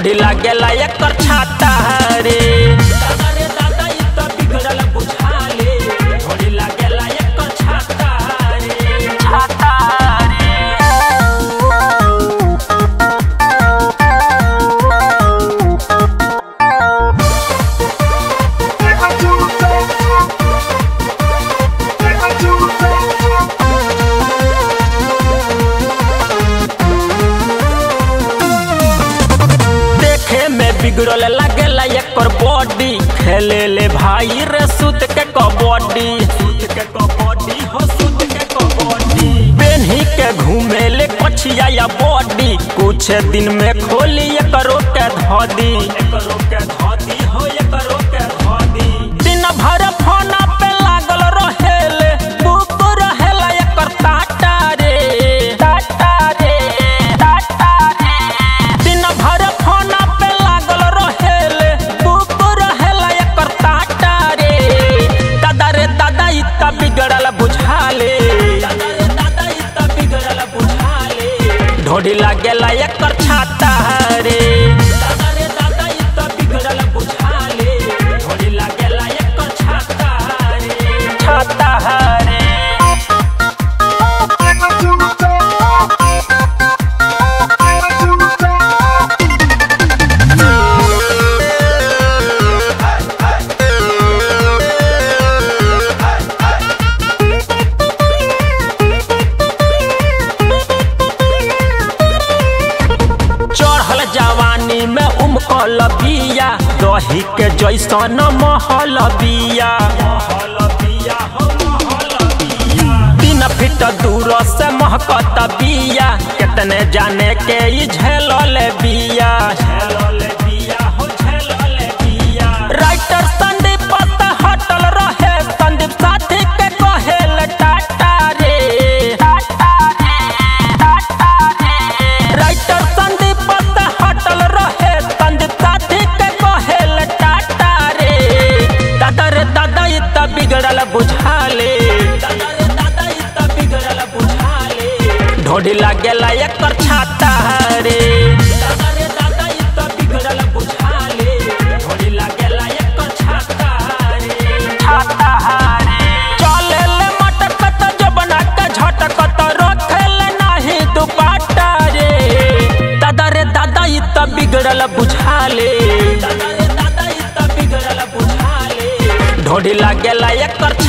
ढोढ़ी लागेला एकर छाता रे दादा रे दादा इ त बिगड़ल बुझाले ढोढ़ी लागेला एकर छाता रे छाता रे देखे में बिगड़ल लागेला एकर बॉडी खेले ले भाई रे सुत के कबड्डी सुत के कबड्डी हो सुत के कबड्डी बेन्ही के घूमे ले पछिया या बॉडी कुछ दिन में खोली एकरो के धदी एकरो के धदी हो एकरो के धदी दिन भर फोन पे लागल रहेले बुक रहेला एकर टाटा रे टाटा रे टाटा रे दिन भर फोन पे लागल रहेले बुक रहेला एकर टाटा रे दादा रे दादा इ त बिगड़ल बुझाले दादा रे दादा इ त बिगड़ल बुझाले ढोढ़ी लागेला एकर छाता रे दादा रे दादा इ त बिगड़ल बुझाले ढोढ़ी लागेला एकर छाता रे छाता रे चढ़ल जवानी में उमकल बिया दही के जैसन महल बिया तीन फीट दूर से महकत बिया कितने जाने के ई झेलल बिया राइटर संदीप त हटल रहे संदीप साथी के कहेल टाटा रे टाटा रे टाटा रे राइटर संदीप त हटल रहे संदीप साथी के कहेल टाटा रे दादा रे दादा इ त बिगड़ल बुझाले दादा रे दादा इ त बिगड़ल बुझाले ढोढ़ी लागेला एकर छाता रे दादा रे दादा इ त बिगड़ल बुझाले ढोढ़ी लागेला एकर छाता रे छाता रे चले ले मटकत जबना के झटकत रखेल नाही दुपाटा रे दादा रे दादा इ त बिगड़ल बुझाले दादा रे दादा इ त बिगड़ल बुझाले ढोढ़ी लागेला एकर